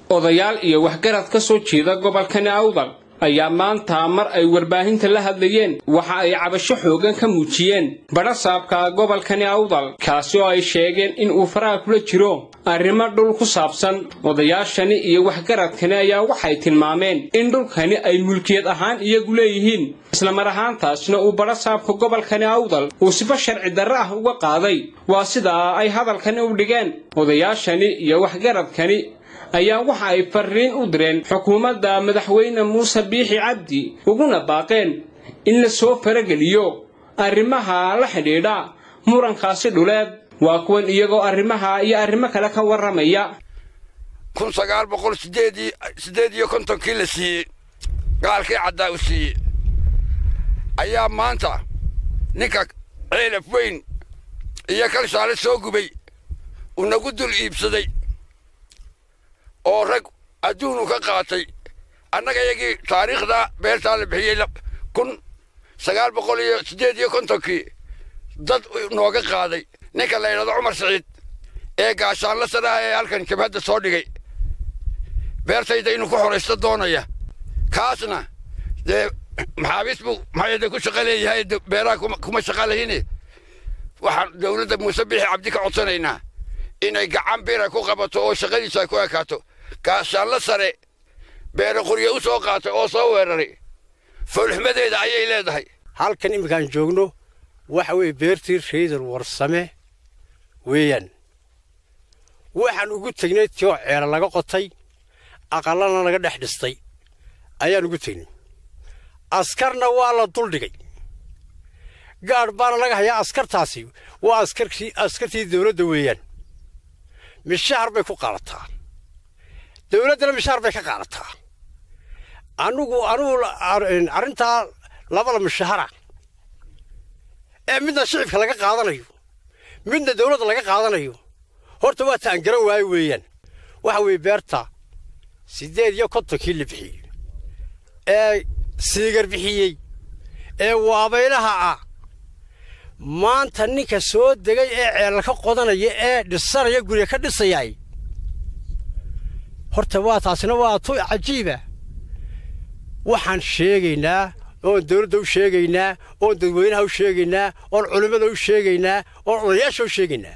odayaal iyo waxgarad ka soo jeeda gobolkani awdal ayaa maanta mar ay warbaahinta la hadlayeen waxa ay cabasho xoogan ka muujiyeen badhasaabka gobolkani awdal kaasi oo ay sheegeen in uu faraha kula jiro arrimo dhul ku saabsan odayaashani iyo waxgaradkani ayaa waxay tilmaameen in dhulkani ay mulkiyad ahaan iyagu leeyihiin islamar ahaantaasna uu badhasaabka gobolkani awdal uu sifa sharci darre ah uga qaaday waa sidaa ay hadalkani u dhigeen odayaashani iyo waxgaradkani ayaa waxa ay farriin u direen xukuumadda madaxweyne muuse biixi cabdi uguna baaqeen in la soo farageliyo arrimaha la xidhiidha murankaasi dhuleed waa kuwan iyagoo arrimaha iyo arrimo kale ka warramaya kun sagaal boqol sideedii siddeed iyo kontonkii la siiyey gaalkii caddaa u siiyey ayaa maanta ninka ceelaf weyn iyo kalshaale soo gubay uu nagu dul iibsaday oo rag adduunu ka qaatay annaga iyagii taariikhda beertaa la bixiyey kun sagaal boqol iyo siddeed iyo kontonkii dad nooga qaaday ninka la yidhahdo cumar siciid ee gaashaanla sanaha ee halkan jabhadda soo dhigay beertayda inuu ku xoraysto doonaya kaasna dee maxaabiis buu maxayade ku shaqo leeyahay beeraha kuma shaqa lahine waxaan dowladda muuse bixi cabdi ka codsanaynaa inay gacan bira ku qabato oo shaqadiisa ay ku ekaato gaashaanla sare beere qoryo u soo qaatay oo soo weeraray foolxumadeeda ayay leedahay halkan imminkaan joogno waxa weeye beertii reydar warsame weeyaan waxaan ugu tegnay tioo ceela laga qotay aqallana laga dhex dhistay ayaan ugu tegnay askarna waa la duldhigay gaadh baana laga hayaa askartaasi waa askarkii askartii dawladda weeyaan mishahar bay ku qaadataa dawladdana mishahar bay ka qaadataa anugu anugu arrintaa labada mishahara ee midna shicibka laga qaadanayo midna dawladda laga qaadanayo horta waa taan garan waayo weeyaan waxa weeye beerta siddeed iyo kontonkii la bixiyey ee siigar bixiyey ee waabaylaha ah maanta ninka soo degay ee ceelal ka qodanaya ee dhisanaya guriga ka dhisayaay horta waa taasina waa tu cajiiba waxaan sheegaynaa oon dawladda u sheegaynaa oon dadweynaha u sheegaynaa oon culimmada u sheegaynaa oon odayaasha u sheegaynaa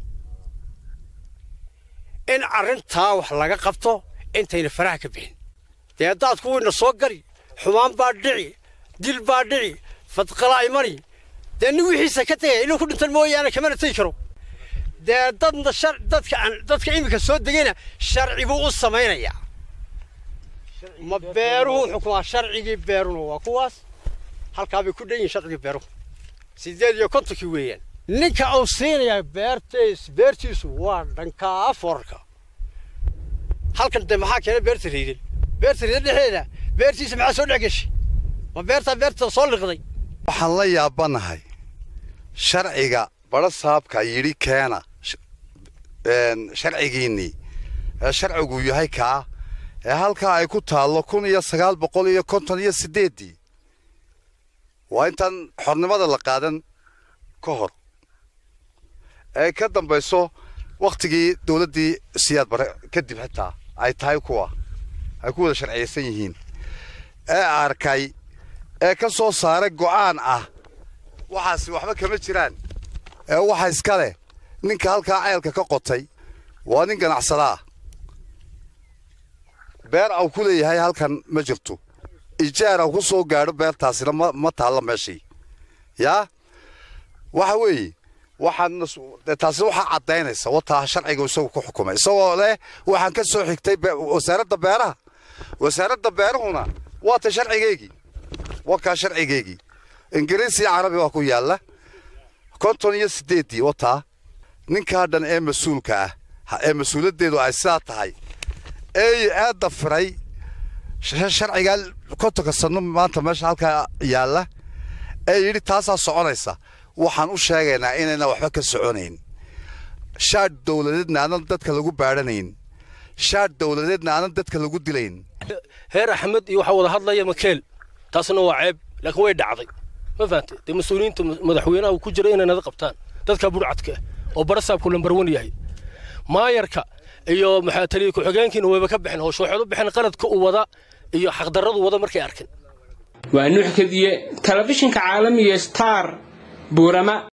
in arrintaa wax laga qabto intayna faraha ka bixin dee daadku wayna soo gari xumaan baa dhici dil baa dhici fadqalaa imani dee nin wixiisa ka tegaya inuu ku dhintan mooyaane kamana tegi karo dee dadna dadka dadka iminka soo degayna sharci buu u samaynayaa ma beeruhu xukumaa sharcigii beeruna waa kuwaas halkaa bay ku dhan yihin sharcigii beeruhu siddeed iyo kontonkii weeyaan ninka uu siinayaa beertiis beertiisu waa dhankaa forarka halkan dee maxaa keenay beerta riidan beerta riidan dhexdeeda beertiisa maxaa soo dhex geshay ma beertaa beerta soo liqday waxaan la yaabanahay sharciga badho saabka yidhi keena sharcigiinnii ee sharcigu yahay kaa ee halkaa ay ku taallo kun iyo sagaal boqol iyo konton iyo siddeeddii waa intaan xornimada la qaadan ka hor ee ka dambayso wakhtigii dawladdii siyaad bare kadib xitaa ay tahay kuwa ay ku wada sharciyaysan yihiin ee arkay ee ka soo saaray go'aan ah waxaasi waxba kama jiraan ee waxa iska leh ninka halkaa ceelka ka qotay waa nin ganacsada ah beer au ku leeyahay halkan ma jirto ijaar au ku soo gaadho beertaasina ma taalla meeshii yaa waxa weeye waxaan taasi waxaa caddaynaysa wataa sharciga isagu ku xukumay isagoo leh waxaan ka soo xigtay wasaaradda beeraha wasaaradda beerahuna waa ta sharcigeygii wakaa sharcigeygii ingiriis iyo carabi waa ku yaalla konton iyo siddeeddii wataa ninkaa dhan ee mas-uulka ah ee mas-uuliyaddeedu ay sidaa tahay ee aadda firay sharcigaa kontonka sanno maanta meesha halkaa yaalla ee yidhi taasaa soconaysa waxaan u sheegaynaa inayna waxba ka soconayn shaadh dawladeedna aanan dadka lagu baadhanayn shaadh dawladeedna aanan dadka lagu dilayn heer axmed iyo waxaa wada hadlaya makeel taasna waa ceeb laakiin way dhacday ma fahantay dee mas-uuliyiinta madaxweynaha uu ku jira inay nada qabtaan dadka burcadka oo barasaabku lambar wan yahay maayarka iyo maxaa taliya ku-xigeenkiina wayba ka bixin howsha waxaad u bixin qaladka u wada iyo xaqdarradu wada markay arkeen waa nuux kadiye telefishinka caalamiga star buurama